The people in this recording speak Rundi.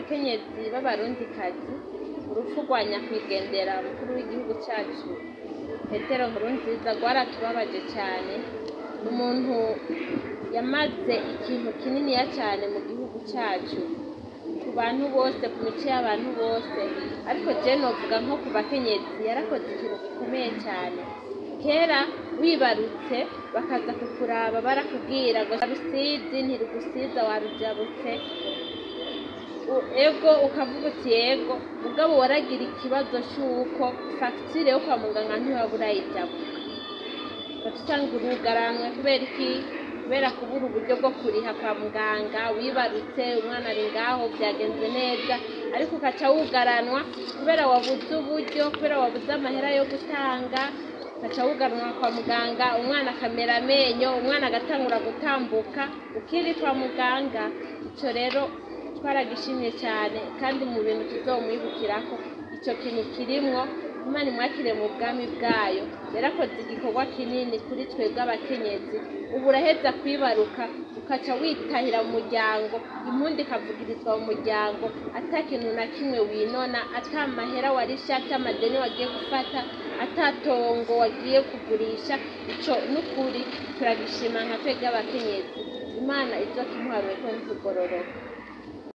bakenyezi b'abarundikazi urupfu rwa nyakwigendera mukuru w'igihugu cyacu petero nkurunziza rwaratubabaje cyane umuntu yamaze ikintu kininiya cyane mu gihugu cyacu ku bantu bose ku mico y'abantu bose ariko je novuga nko ku bakenyezi yarakoze ikintu gikomeye cyane kera wibarutse bakaza kukuraba barakubwira ngo rusizi ntirugusiza warujabutse U- ego ukavuga uti yego mugabo waragira ikibazo cy'uko fagitire yo kwa muganga ntiwaba urayijabuka ugaca usanga urugaranwe kubera iki kubera kubura uburyo bwo kuriha kwa muganga wibarutse umwana ari ngaho byagenze neza ariko ukaca wugaranwa kubera wabuze uburyo kubera wabuze amahera yo gutanga ugaca wugaranwa kwa muganga umwana akamera amenyo umwana agatangura gutambuka ukiri kwa muganga icyo rero twaragishimye cyane kandi mu bintu tuzomwibukirako icyo kintu kirimwo imana imwakire mu bwami bwayo yarakoze igikorwa kinini kuri twebwe abakenyezi ubu uraheza kwibaruka ukaca witahira mu muryango impundi ikavugirizwa mu muryango ata kintu na kimwe winona ata mahera warisha ata amadeni wagiye gufata ata tongo wagiye kugurisha ico n'ukuri turagishima nka twebwe abakenyezi imana izo kimuharuye ko ntitugororoka